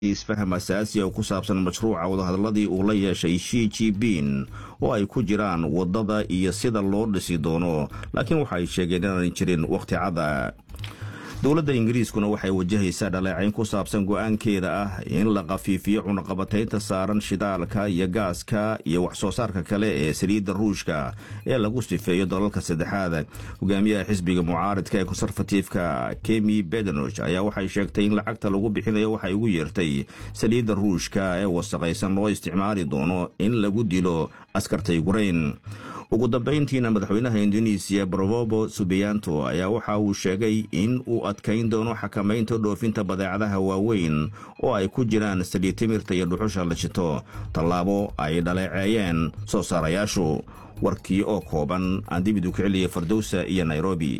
isfaham asaasi oo ku saabsan mashruuca wadahadalladii uu la yeeshay shi jibin oo ay ku jiraan waddada iyo sida loo dhisi doono laakiin waxa ay sheegeen inaanay jirin wakhti cada dowladda ingiriiskuna waxay wajahaysaa dhaleecayn ku saabsan go'aankeeda ah in la khafiifiyo cunaqabataynta saaran shidaalka iyo gaaska iyo wax soo saarka kale ee saliidda ruushka ee lagu sifeeyo dalalka saddexaad hogaamiyaha xisbiga mucaaridka ee konserfatiifka kemi bedenoch ayaa waxay sheegtay in lacagta lagu bixinayo waxay ugu yeertay saliidda ruushka ee wasaqaysan loo isticmaali doono in lagu dilo askarta yukrain ugu dambayntiina madaxweynaha indonesiya brobobo subiyanto ayaa waxa uu sheegay in uu adkayn doono xakamaynta dhoofinta badeecadaha waaweyn oo ay ku jiraan saliid timirta iyo dhuxusha la shito tallaabo ay dhaleeceeyeen soo saarayaashu warkii oo kooban aan dibid u kiciliya fardowsa iyo nairobi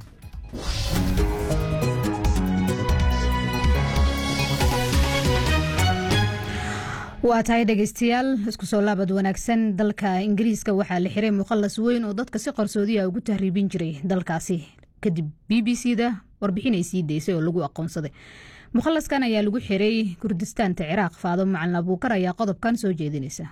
waa tahay dhegeystayaal isku soo laabad wanaagsan dalka ingiriiska waxaa la xiray mukhalas weyn oo dadka si qarsoodiya ugu tahriibin jiray dalkaasi kadib b b c da warbixin ay sii daysay oo lagu aqoonsaday mukhalaskan ayaa lagu xiray kurdistaanta ciraaq faado macalin abuukar ayaa qodobkan soo jeedinaysa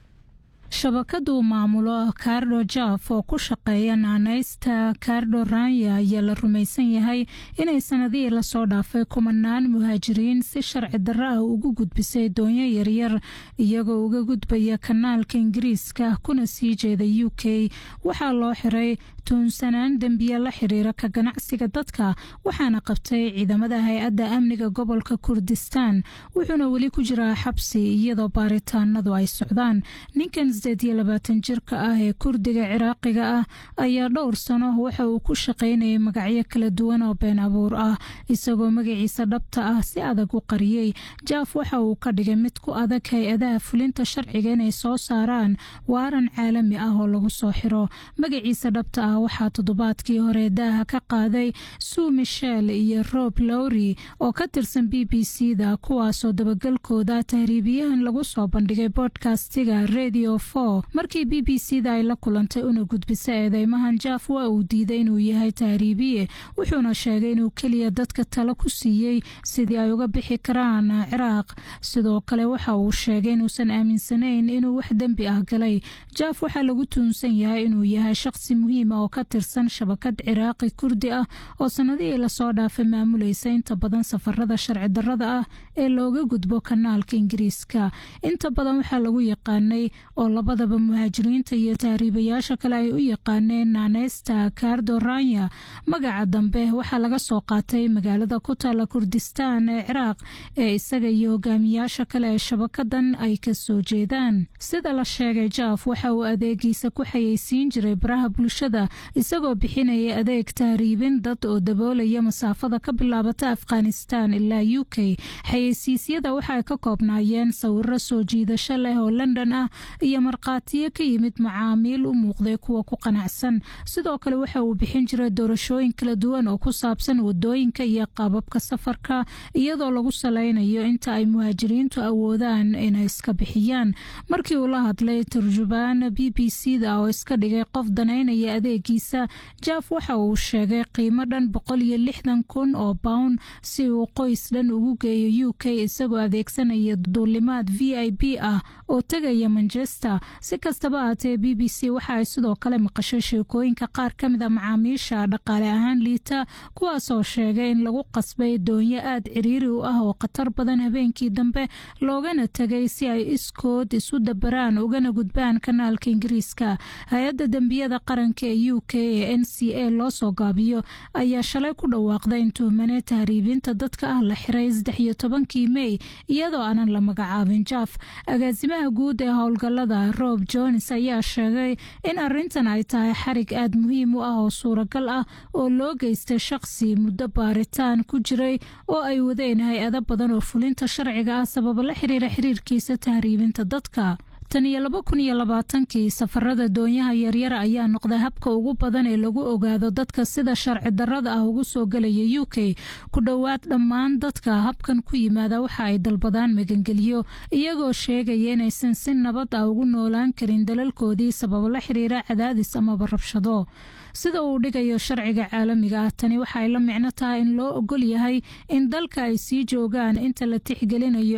shabakadu maamulo kaardo jaf oo ku shaqeeya naanaysta kaardo ranya ayaa la rumaysan yahay inay sanadihii lasoo dhaafay kumanaan muhaajiriin si sharci darro ah ugu gudbisay doonyo yaryar iyagoo uga gudbaya kanaalka ingiriiska kuna sii jeeda u k waxaa loo xiray tuunsanaan dembiye la xiriira ka ganacsiga dadka waxaana qabtay ciidamada hay-adda amniga gobolka kurdistaan wuxuuna weli ku jiraa xabsi iyadoo baaritaanadu ay socdaan ninkan sideed iyo labaatan jirka ah ee kurdiga ciraaqiga ah ayaa dhowr sano waxa uu ku shaqaynayay magacyo kala duwan oo been abuur ah isagoo magaciisa dhabta ah si adag u qariyey jaaf waxa uu ka dhigay mid ku adag hay-adaha fulinta sharciga inay soo saaraan waaran caalami ah oo lagu soo xiro magaciisa dhabta ah waxaa toddobaadkii hore daaha ka qaaday sue michel iyo rob lowry oo ka tirsan b b c da kuwaasoo dabagalkooda tahriibiyahan lagu soo bandhigay bodkastiga radio markii b b c da ay la kulantay una gudbisa eedeymahan jaaf waa uu diiday inuu yahay tahriibiye wuxuuna sheegay inuu keliya dadka talo ku siiyey sidii ay uga bixi karaan ciraaq sidoo kale waxa uu sheegay inuusan aaminsanayn inuu wax dembi ah galay jaaf waxaa lagu tuunsan yahay inuu yahay shaqsi muhiima oo ka tirsan shabakad ciraaqi kurdi ah oo sanadihii lasoo dhaafay maamulaysa inta badan safarada sharci darrada ah ee looga gudbo kanaalka ingiriiska inta badan waxaa lagu yaqaanay oo labadaba muhaajiriinta iyo tahriibayaasha kale ay u yaqaaneen naaneysta kaardo ranya magaca dambe waxaa laga soo qaatay magaalada ku taala kurdistaan ee ciraaq ee isaga iyo hogaamiyaasha kale ee shabakadan ay ka soo jeedaan sida la sheegay jaaf waxa uu adeegiisa ku xayeysiin jiray baraha bulshada isagoo bixinaya adeeg tahriibin dad oo daboolaya masaafada ka bilaabata afghanistan ilaa u k xayeysiisyada waxaay ka koobnaayeen sawiro soo jiidasho leh oo london ah iyo markhaatiyo ka yimid macaamiil u muuqday kuwa ku qanacsan sidoo kale waxa uu bixin jiray doorashooyin kala duwan oo ku saabsan wadooyinka iyo qaababka safarka iyadoo lagu salaynayo inta ay muhaajiriintu awoodaan inay iska bixiyaan markii uu la hadlay turjubaan b b c da oo iska dhigay qof danaynaya adeegiisa jaaf waxa uu sheegay qiimo dhan boqol iyo lixdan kun oo pound si uu qoys dhan ugu geeyo u k isagoo adeegsanaya duulimaad v i b ah oo tegaya manchester si kastaba ahatee b b c waxa ay sidoo kale maqashay sheekooyinka qaar ka mid a macaamiisha dhaqaale ahaan liita kuwaasoo sheegay in lagu qasbay doonyo aad ciriiri u ah oo khatar badan habeenkii dambe loogana tegay si ay iskood isu dabaraan ugana gudbaan kanaalka ingiriiska hay-adda dembiyada qaranka ee u k ee n c a loo soo gaabiyo ayaa shalay ku dhawaaqday in tuhmane tahriibinta dadka ah la xiray saddex iyo tobankii mey iyadoo aanan la magacaabin jaaf agaasimaha guud ee howlgalada rob jones ayaa sheegay in arintan ay tahay xarig aad muhiim u ah oo suuragal ah oo loo geystay shaqsi muddo baaritaan ku jiray oo ay wadeen hay-ado badan oo fulinta sharciga ah sababo la xiriira xiriirkiisa tahriibinta dadka tan iyo laba kun iyo labaatankii safarada doonyaha yaryara ayaa noqday habka ugu badan ee lagu ogaado dadka sida sharci darrada ah ugu soo gelaya u k ku dhowaad dhammaan dadka habkan ku yimaada waxa ay dalbadaan magangeliyo iyagoo sheegaya inaysan si nabad ah ugu noolaan karin dalalkoodii sababo la xiriira cadaadis amaba rabshado sida uu dhigayo sharciga caalamiga ah tani waxaay la micno tahay in loo ogol yahay in dalka ay sii joogaan inta la tixgelinayo